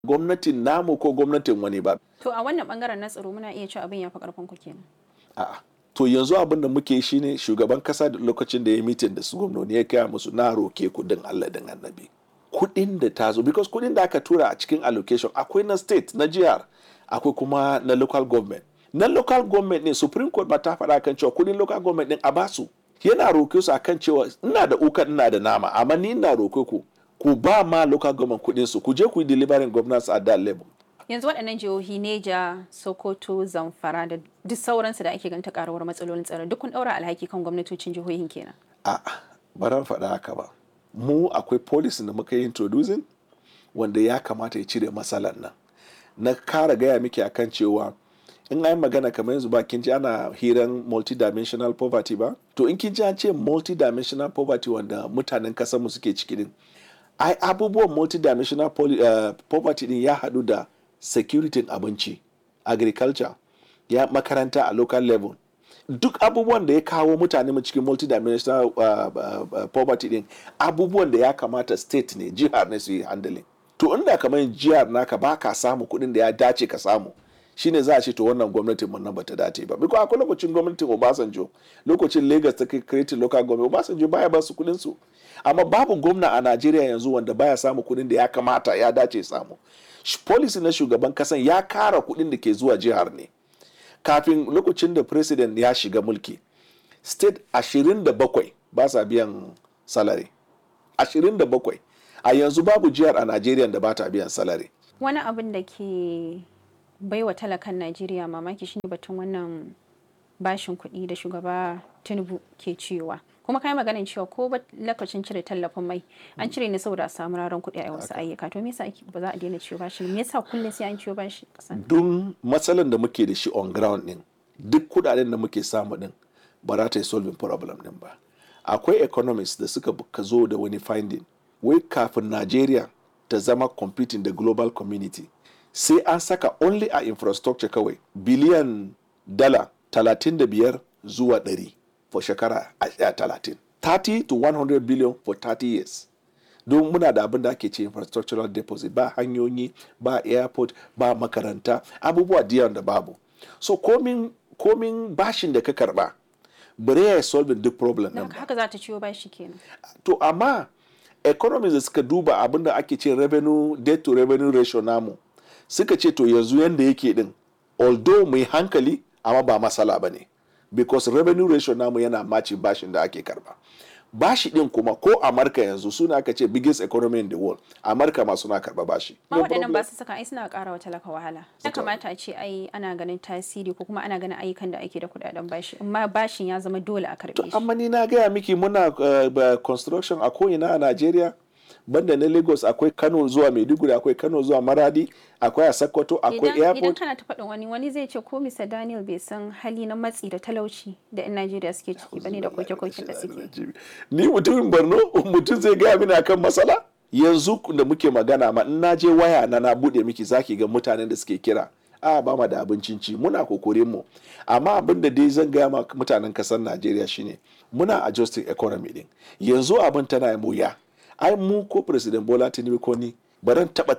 gwamnatin namu ko gwamnatin wani ba To a wannan bangaren na tsaro muna iya cewa abin ya fi karfin ku kenan. a'a to yanzu abin da muke yi shine shugaban kasa da lokacin da ya mitin da su gwamnoni ya kaya musu na roke kudin Allah din annabi kudin da ta zo because kudin da aka tura a cikin allocation akwai na state na jihar akwai kuma na local government na local government ne supreme court ba ta faɗa kan cewa kudin local government din a basu yana roke su akan cewa ina da ukan ina da nama amma ni ina roke ku ku ba ma local government kudin su ku je ku yi delivering governance at that level Yanzu waɗannan jihohi Neja, Sokoto, Zamfara da duk sauransu da ake ganin ta karuwar matsalolin tsaro duk kun ɗaura alhaki kan gwamnatocin jihohin kenan. A'a, ba ran faɗa haka ba. Mu akwai policy da muka yi introducing wanda ya kamata ya cire matsalar nan. Na kara gaya miki akan cewa in an yi magana kamar yanzu ba kin ji ana hiran multidimensional poverty ba? To in kin ji an ce multidimensional poverty wanda mutanen mu suke ciki din. Ai abubuwan multidimensional poly- uh, poverty din ya haɗu da security abinci, agriculture, ya makaranta a local level, duk abubuwan da ya kawo mutane mu cikin multidimensional uh, uh, uh, poverty din abubuwan da ya kamata state ne jihar ne su yi handling to inda kamar jihar naka ba ka samu kuɗin da ya dace ka samu shine za a ce to wannan gwamnatin mun nan bata dace ba biko akwai lokacin gwamnatin Obasanjo lokacin Lagos ta create local government Obasanjo baya ba su kuɗin su amma babu gwamna a Najeriya yanzu wanda baya samu kuɗin da ya kamata ya dace samu policy na shugaban kasan ya kara kuɗin da ke zuwa jihar ne kafin lokacin da president ya shiga mulki state 27 ba sa biyan salary 27 a yanzu babu jihar a Najeriya da ba ta biyan salary Wani abin da ke baiwa talakan Najeriya mamaki shine batun wannan bashin kuɗi da shugaba Tinubu ke cewa. Kuma kai maganin cewa ko ba lokacin cire tallafin mai an cire ne saboda a samu raron kuɗi a wasu ayyuka to me yasa ake- ba za a daina ciwo bashi me yasa kullum sai an ciwo bashi kasan don matsalan da muke da shi on ground din duk kudaden da muke samu din ba za ta yi solving problem din ba akwai economists da suka ka zo da wani finding wai kafin Najeriya ta zama competing da global community sai an saka only a infrastructure kawai biliyan dala 35 zuwa 100 for shekara a- a 30 30 to 100 billion for 30 years don muna da abin da ake ce infrastructural deposit ba hanyoyi ba airport ba makaranta abubuwa da yawan da babu so komin komin bashin da ka karba bare ya solve duk problem don nan ba haka za ta ciwo bashi kenan to amma economies da suka duba abin da ake ce revenue debt to revenue ratio namu suka ce to yanzu yanda yake din although mai hankali amma ba masala ba ne because revenue ratio namu yana maci bashin da ake karba bashi din kuma ko amurka yanzu suna aka ce biggest economy in the world amurka ma suna karba bashi ma No waɗannan problem. ba su saka ai suna ƙara wa talaka wahala ya kamata a ce ai ana ganin tasiri ko kuma ana ganin ayyukan da ake da kuɗaɗen bashi amma bashin ya zama dole a karɓe shi amma ni na gaya miki muna uh, ba- construction a ko'ina a Najeriya banda na Lagos akwai Kano zuwa Maiduguri akwai Kano zuwa Maradi akwai a Sokoto akwai idan idan airport kana ta faɗin wani wani zai ce ko Mr. Daniel bai san hali na matsi da talauci da 'yan Najeriya suke ciki bane da koke-koken da suke ni mutumin Borno mutum zai gaya mini akan matsala yanzu da muke magana ma in na je waya na na bude miki zaki ga mutanen da suke kira a ba ma da abincin ci muna kokorin mu amma abin da dai zan gaya ma mutanen kasar Najeriya shine muna adjusting economy din yanzu abin tana mu ya ai mu ko president Bola Tinubu ko ni baran taba